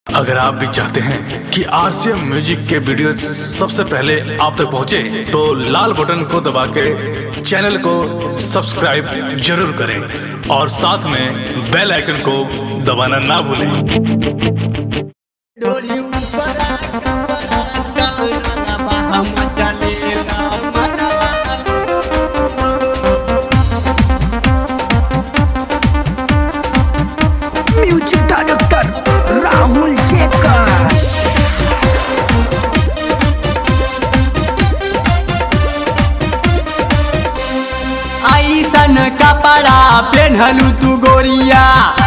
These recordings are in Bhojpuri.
अगर आप भी चाहते हैं कि आरसीएम म्यूजिक के वीडियो सबसे पहले आप तक पहुंचे, तो लाल बटन को दबा के चैनल को सब्सक्राइब जरूर करें और साथ में बेल आइकन को दबाना ना भूलें डोरी ऊपर हम चलेला मनवा म्यूजिक डायरेक्टर राहुल जेकर ऐसन कपड़ा पेन्हलू तू गोरिया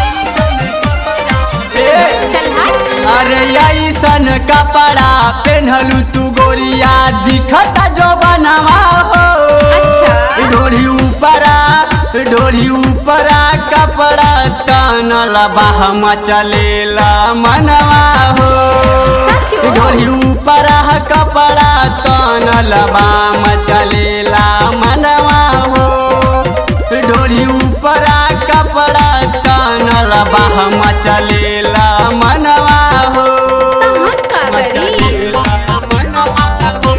ए, अरे ऐसन कपड़ा पेन्हलू तू गोरिया दिखता जो बनवा हो डोरी ऊपरा डोरी ऊपरा कपड़ा तनल बाहम चलेला मनवा हो डोरी ऊपरा कपड़ा तनल बाम चलेला मनवा हो डोरी ऊपरा कपड़ा तनल बाहम चलेला मनवा हो हम का करी मनवा हो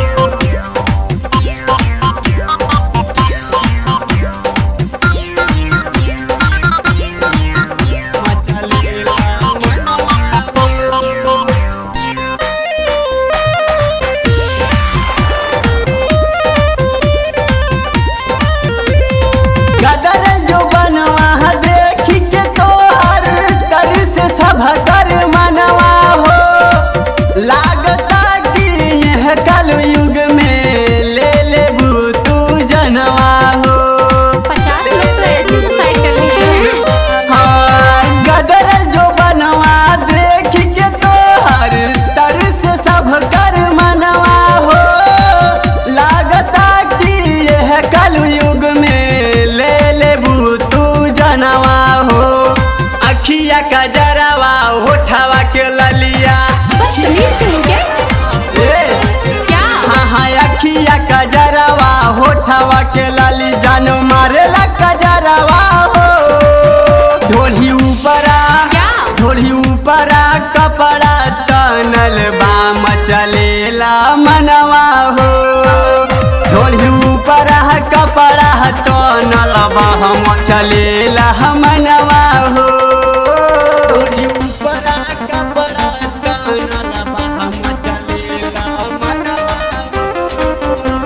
गदर जो बनवा देख के तोहर कर से सब कर मनवा हो लागता कि यह कल युग में ले ले तू जनवा हो पचास लोग तो ऐसी सुसाइड कर लिए हैं हाँ, गदर जो बनवा देख के तोहर तर से सब कर मनवा हो लागता कि यह कल युग में ले ले तू जनवा हो अखिया का जरावा होठवा के ललिया बदतमीज कहीं के ए, क्या हाँ हाँ अखिया का जरावा होठवा के लाली जान मारेला का जरावा हो ढोली ऊपरा क्या? ढोली ऊपरा कपड़ा तनल बाम चलेला मनवा हो ढोली ऊपरा कपड़ा तनल बाम चलेला मनवा हो ढोली ऊपरा कपड़ा तनल बाम चलेला मनवा हो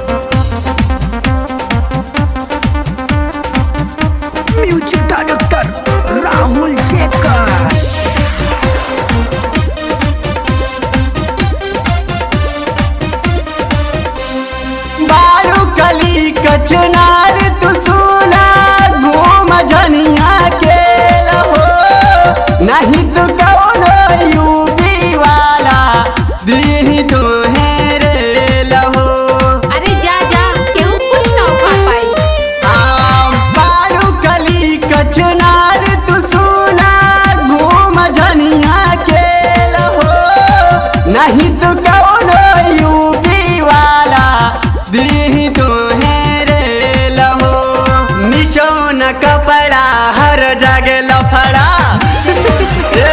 म्यूजिक डायरेक्टर राहुल जेकर बारू कली कचनार तू सुना घूम झनिया के लहो नहीं तो कौनो यूपी वाला दीही तो रे लहो अरे जा जा केहू कुछ ना उठा पाई आ, बारू कली कचनार तू सुना घूम झनिया के लहो नहीं तो कौनो यूपी वाला दीही तो रे लहो नीचो न कपड़ा हर जगह लफड़ा ए,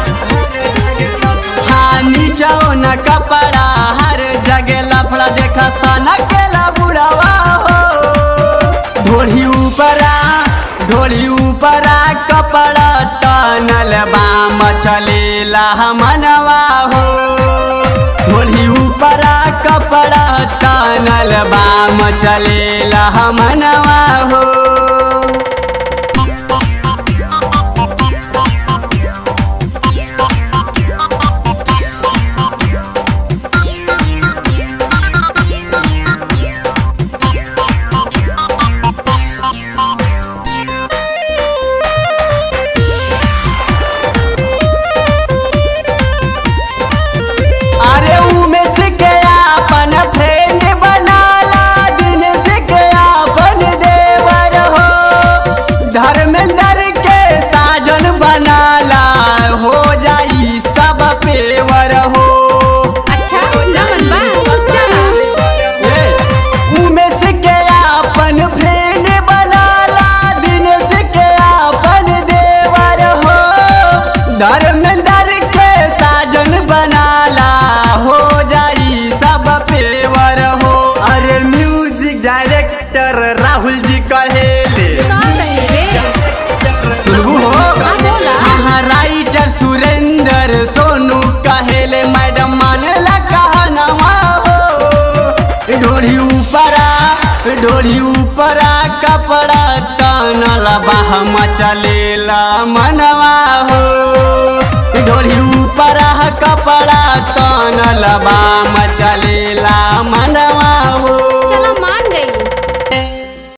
हाँ नीचो न कपड़ा हर जगह लफड़ा देखा सना के बुढ़वा हो ढोली ऊपरा ढोली ऊपरा कपड़ा तनल बाम चलेला मनवा हो ढोली ऊपरा कपड़ा तनल बाम चलेला मनवा हो अरे उमेश के अपन फ्रेंड बनाला दिन से के अपन देवर हो कहेले का कहे रे सुनबू हो हाँ बोला हाँ राइटर सुरेंद्र सोनू कहेले मैडम मानेला कहनवा हो ढोढ़ी ऊपरा ढोढ़ी ऊपरा कपड़ा तनल बाह मचलेला मनवा हो ढोढ़ी ऊपरा कपड़ा तनल बा